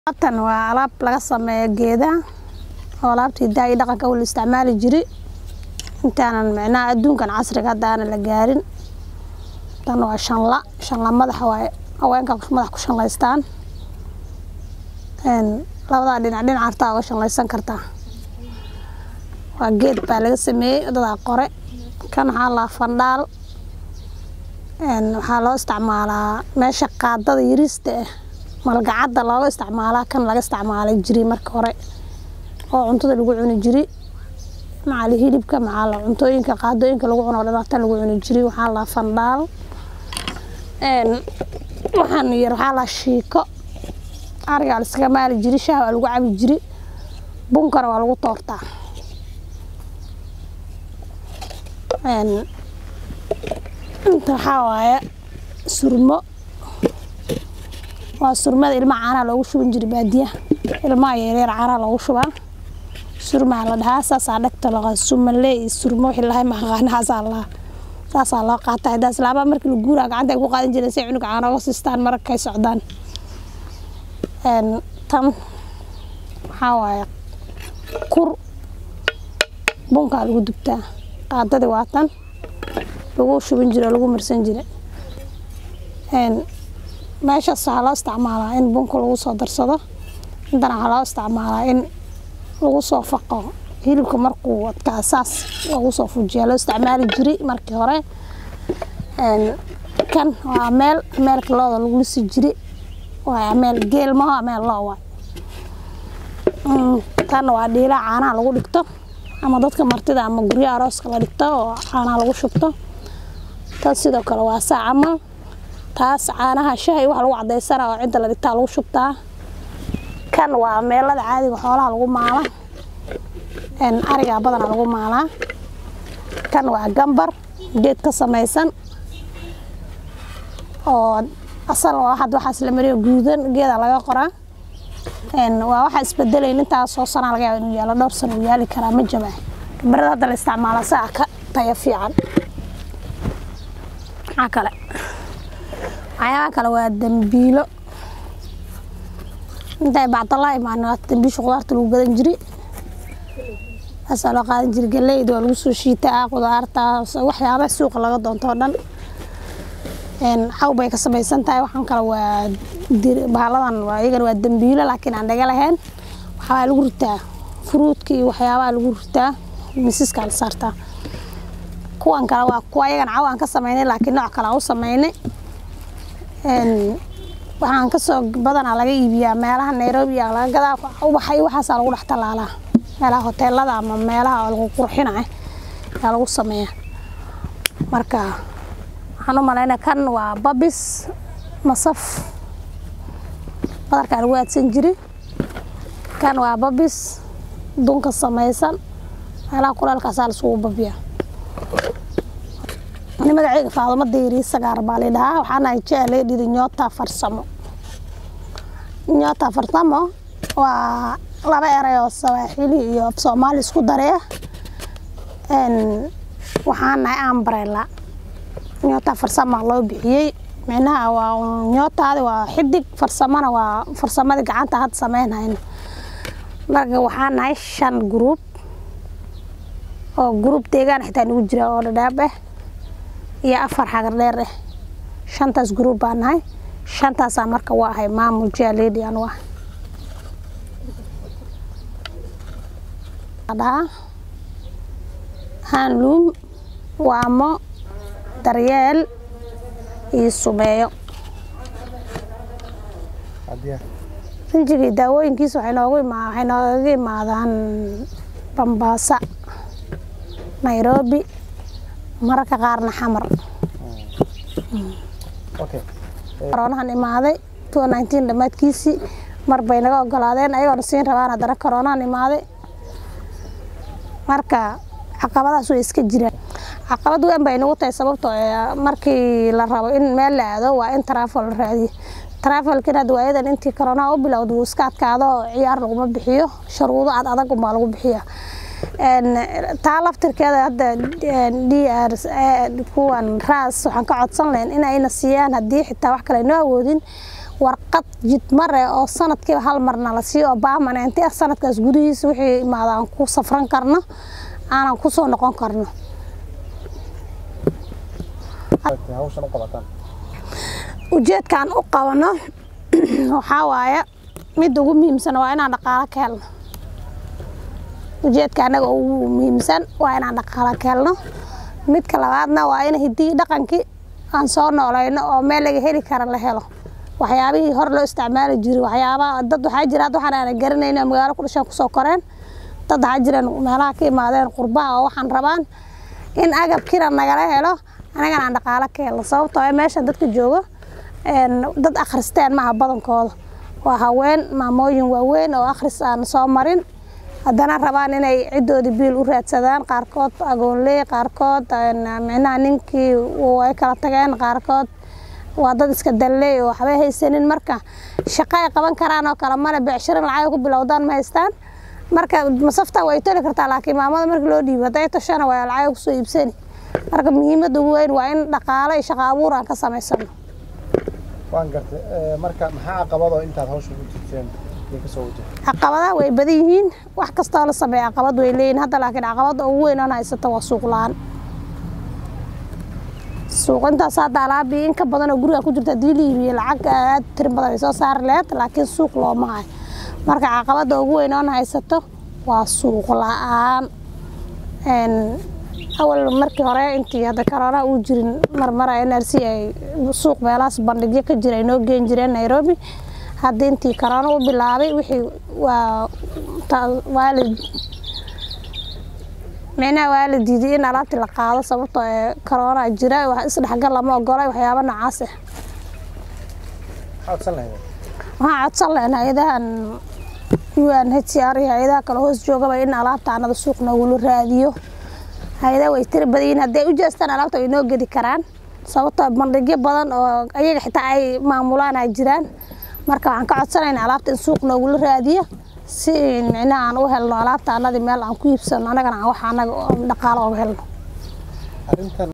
Alaabtan waa alaab laga sameeyo geedaha oo alaabta hidaha iyo dhaqanka la isticmaali jiri intaanan micnaha adduunkan casriga hadda aanan la gaarin tan waa shanla shanla madaxa waaye haweenka madax ku shanlaystaan een labadaa dhinac dhinac hartaa uga shanlaysan kartaa waa geed baa laga sameeyey dadaa qore kan waxaa la fandhaal een waxaa loo isticmaalaa meesha qaadada yariista ah malgacadda looga isticmaalaa kan laga isticmaalay jiri marka hore oo cuntada lagu cuni jiri macal hilibka macal cuntooyinka qaadooyinka lagu cuno oo dhan tan lagu cuni jiri waxaa la fandhaal een waxaan yar waxaa la shiiko ariga la iskaga maali jiri shaah waa lagu cabi jiri bunkana waa lagu toortaa een inta waxaa waaye surmo waa surmada ilmaha caanaha loogu shuban jiri baadiyaha ilmaha yaryar caanaha loogu shubaa surmaa la dhahaa saasaa dhagta laqa sumalee iyo surmo wixii lahay maqaanahaasaa la saasaa loo qaataa hidaas laabaa markii la guuraa gacanta ay ku qaadan jireen si ay cunuga caana uga siistaan markay socdaan een tan waxaa waaye kur bunkaa lagu dubtaa qaadadii waa tan lagu shuban jire oo lagu marsan jire een meeshaas waxaa loo isticmaalaa in bunka lagu soo darsado intana waxaa loo isticmaalaa in lagu soo faqo hilibka markuu adkaa saas lagu soo fujiyaa loo isticmaali jiri markii hore een kan waa meel meelka looda lagu lisi jiri waa meel geel maho meel loo waay tan waa dhiilaa caanaha lagu dhigto ama dadka martida ama guryaha arooska la dhigto oo caanaha lagu shubto tan sidoo kale waa saa camal taas caanaha shaha iyo wax lagu cadaysana oo cidda la dhigtaa lagu shubtaa kan waa meelada caadiga xoolaha lagu maala een ariga badana lagu maalaa kan waa gambar geed ka samaysan oo asal waa had waxaas la mariyo guudan geeda laga qoraa een waa waxa isbedelayn intaas soo sana laga yaaba inuu yaalo dhowr sano uu yaali karaa ma jabaa gambarada hadda la isticmaala saa ka tayo fiican maxaa kale waxyaabaha kale waa dambiilo intay bacdalaa imaan waa dambiisha qudaarta lagu gadan jiri taasaa loo qaadan jiri galeyda waa lagu soo shiitaa qudaarta waxyaabaha suuqa laga doonto oo dhan een xaw bay ka samaysan tahay waxaan kale waa bahaladan waa iyagana waa dambiilo laakiin aan dhaga lahayn waxaa lagu ritaa fruudka iyo waxyaabaha lagu ritaa miisaskaa la saartaa kuwan kale waa kuwa iyagana caw aan ka samaynay laakiin nooc kale aan u samaynay een waxaan kasoo badanaa laga iibiyaa meelaha nairobi aa laga gadaa ubaxa iyo waxaasaa lagu dhex talaalaa meelaha hoteelada ama meelaha lagu qurxinayo ayaa lagu sameeyaa marka waxaan u malaynaya kan waa babis masaf badarkaa lagu aadsan jiri kan waa babis dunka samaysan meelaha kuleelkaasaa laisugu babiyaa ani magaceyga faadumo dayri sagaar baa la dhahaa waxaana jecel laga dhidi nyota farsamo nyota farsamo waa laba eray oo sawaaxili iyo af soomaali isku daree een waxaan nahay ambrella nyota farsama loo bixiyey micnaha waa nyotaadi waa xidig farsamana waa farsamadii gacanta hadda sameynhayno marka waxaan nahay shan group oo group deegaan xitaa nagu jira oo dhadhaab ah iyo afar xagar dheer ah shantaas group baan nahay shantaasaa marka waa ahay maamul jaaledi anu ah dhahaa handloom waamo daryeel iyo sumeeyo rinjigii daawooyinkiisa waxay noogu imaa waxay nooga imaadaan bambaasa nairobi mararka qaarna xamar koroonahan imaaday two nineteen dhammaadkiisii mar bay naga ogolaadeen ayagoona siin rabaan haddana koroonahan imaaday marka caqabadaas way iska jiraan caqabad weyn bay nagu tahay sababtoo markii la rabo in meel la aado waa in taraafal la raadiyo taraafalkiina hadda waayadan intii koroonaha u bilowda wuu iska adkaado ciyaar laguma bixiyo sharuudo ad adag unbaa lagu bixiya taa laftirkeeda hadda d r kuwan raas waxaan ka codsan lahayn in ayna siiyaan haddii xitaa wax kale noo awoodin warqad jidmare oo sanadkiiba hal marna la siiyo oo permanent ah sanadkaas gudihiisa wixii imaada aan ku safran karno aanan kusoo noqon karno hawshan u qabataan ujeedkaan u qabano waxaa waaye midda ugu muhiimsan waa inaan dhaqaalo ka helno ujeedka anaga ugu muhiimsan waa inaan dhaqaalo ka helno midka labaadna waa in hiddii dhaqankii aan soo noolayno oo meel laga heli kara la helo waxyaabihii hor loo isticmaali jiray waxyaabaha dad waxaa jira hadda waxaan aanan garanayno oo magaalo ku dhashaan kusoo koreen dad waxaa jiraan meelaha ka imaadeen qurbaha oo waxaan rabaan in agabkiina nagala helo anagana aan dhaqaalo ka helno sababtoo ah meeshan dadka joogo dad akhristeen maaha badankooda waa haween maamooyin waaweyn oo akhris aan soo marin haddana rabaan inay ciddoodii biil u raadsadaan qaarkood agoonley qaarkood micnaha ninkii ay kala tageen qaarkood waa dad iska dalley oo waxbay haysanin marka shaqo ay qaban karaan oo kale male beecshirin lacag ku bilowdaan ma haystaan marka masafta way toli kartaa laakiin maamada marka loo dhiibo hadday toshana waa lacag kusoo iibsani marka muhiimadda ugu weyn waa in dhaqaalo iyo shaqo abuur aan ka samaysano waan gartay marka maxaa caqabadoo intaad hawsha ugu jirteen ay kasoo wajahday caqabadaha way badan yihiin wax kastoo la sameeya caqabad way leeyihin hadda laakiin caqabadda ugu weyn oon haysato waa suuq la-aan suuq intaas hadda alaabii in ka badan oo guriga ku jirta haddii la iibiyo lacag aad tirin badan ay soo saari laheyd laakiin suuq looma hayo marka caqabadda ugu weyn oon haysato waa suuq la-aan awal markii hore intii hadda korona uu jirin marmara n r c ay suuq meelahaas bandhigyo ka jira ay noo geen jireen nairobi hadda intii korona u bilaabay wixii waa waa la micnaha waa la diiday in alaabtii la qaado sababtoo ee korona jira wax isdhexgal lama ogolay waxyaabo noocaas ah maxaa codsan lahayd waxaan codsan lahayn hay-adahan un h r iyo hay-adaha kale hoos joogaba in alaabta anada suuq noogula raadiyo hay-adaha way tiri badan yihiin hadday u jeestaan alaabta way noo gedi karaan sababtoo bandhigyo badan oo ayaga xitaa ay maamulaan ay jiraan marka waxaan ka codsanayna alaabta in suuq noogula raadiyo si micnaha aan u helno alaabta anadii meel aan ku iibsano annagana aan wax annaga dhaqaalo oga helno arrintan